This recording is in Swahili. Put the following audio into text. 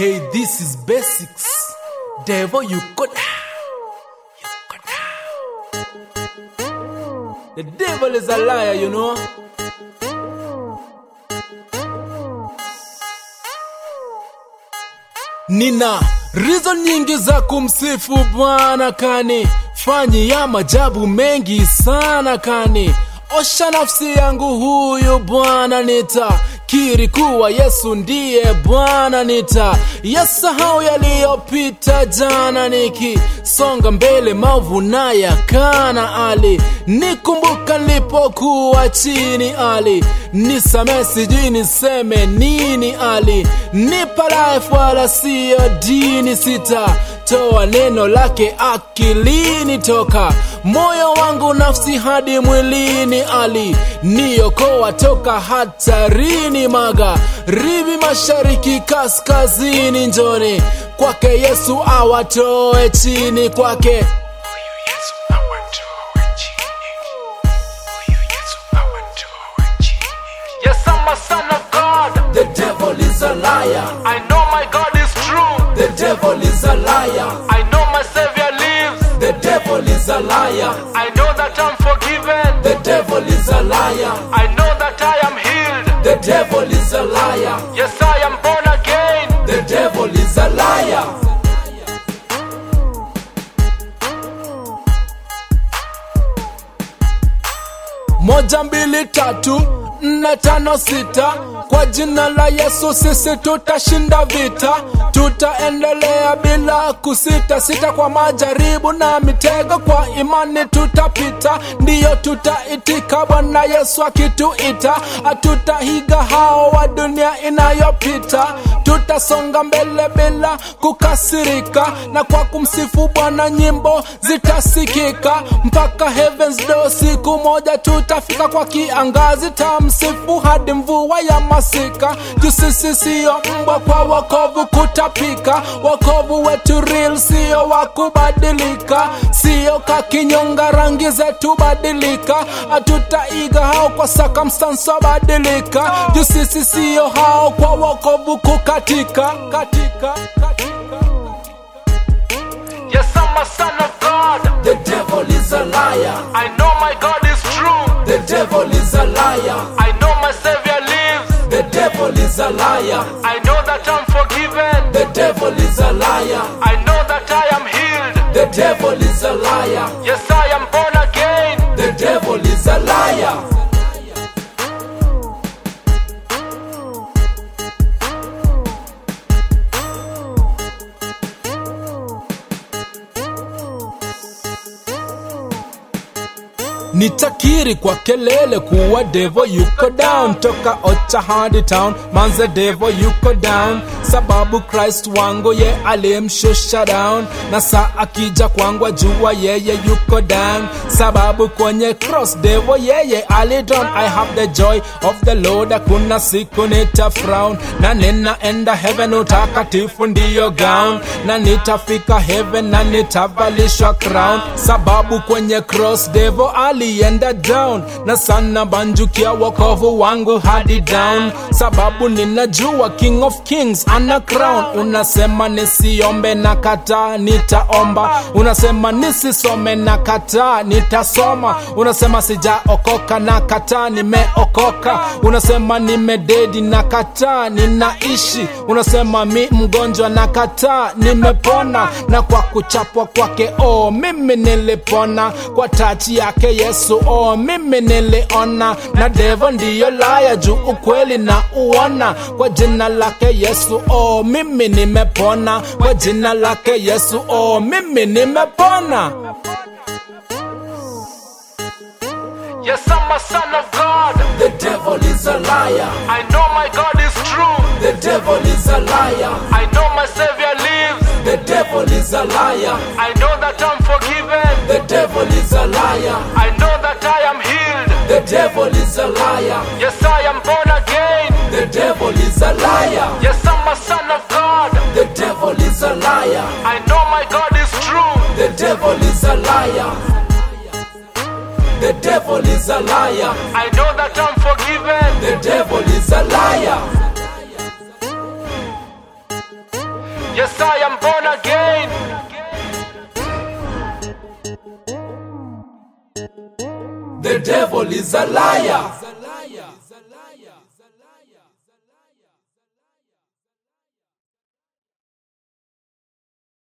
Hey, this is basics. Devil, you go down. You go down. The devil is a liar, you know. Nina reason nyingi za kumsifu Bwana kani fanyi ya majabu mengi sana kani osha nafsi yangu huyu Bwana nita kiri kuwa Yesu ndiye Bwana nita yasahau yaliyopita jana niki songa mbele maovu na yakana ali nikumbuka nilipokuwa chini ali nisame sijui niseme nini ali nipa life wala siyo dini sita toa neno lake akilini toka moyo wangu nafsi hadi mwilini ali niokoa toka hatarini maga rivi mashariki kaskazini njoni kwake yesu awatoe chini kwake Huyu Yesu awatoe chini. Huyu Yesu awatoe chini. Yes, I'm a son of God. The devil is a liar. I know my God is true. The devil is a liar. I know my Savior lives. The devil is a liar. I know that I'm forgiven. The devil is a liar. I know that I am healed. The devil is a liar. Yes, I am born again. The devil is a liar. moja mbili tatu nne tano sita kwa jina la yesu sisi tutashinda vita tutaendelea bila kusita sita kwa majaribu na mitego kwa imani tutapita ndiyo tutaitika bwana yesu akituita hatutahiga hao wa dunia inayopita tutasonga mbele bila kukasirika na kwa kumsifu bwana nyimbo zitasikika mpaka heavens do siku moja tutafika kwa kiangazi tamsifu hadi mvua ya masika juu sisi siyo mbwa kwa wokovu kutapika wokovu wetu real siyo wa kubadilika siyo kakinyonga rangi zetu badilika hatutaiga hao kwa circumstance wabadilika juu sisi siyo hao kwa wokovu kukatika katika, katika. Yes, I'm a son of God. The devil is a liar. I know my God is true. The devil is a liar. I know my Savior lives. The devil is a liar. I know that I'm forgiven. The devil is a liar. I know that I am healed. The devil is a liar. Yes, I am born again. The devil is a liar. nitakiri kwa kelele kuwa devo yuko down toka ocha hadi town manze devo yuko down sababu christ wangu ye alimshusha down na saa akija kwangu ajua yeye yuko down sababu kwenye cross devo yeye alidon i have the joy of the lord hakuna siku nita frown na ninaenda heaven utakatifu ndiyo gown na nitafika heaven na nitavalishwa crown sababu kwenye cross devo alienda down na sana banjukia wokovu wangu hadi down sababu ninajua king of kings ana crown unasema nisiombe na kataa nitaomba unasema nisisome na kataa nitasoma unasema sijaokoka na kataa nimeokoka unasema nimededi na kataa ninaishi unasema mi mgonjwa na kataa nimepona na kwa kuchapwa kwake oh mimi nilipona kwa tachi yake yesu oh mimi niliona na devo ndiyo laya juu ukweli na uona kwa jina lake yesu oh mimi nimepona kwa jina lake yesu oh mimi nimepona Yes, I'm a son of God. The devil is a liar. I know my God is true. The devil is a liar. I know my Savior lives. The devil is a liar. I know that I'm forgiven. The devil is a liar. I know that I am healed. The devil is a liar. Yes, I am born again. The devil is a liar. Yes, I'm a son of God. The devil is a liar. I know my God is true. The devil is a liar. The devil is a liar. I know that I'm forgiven. The devil is a liar. The devil is a liar.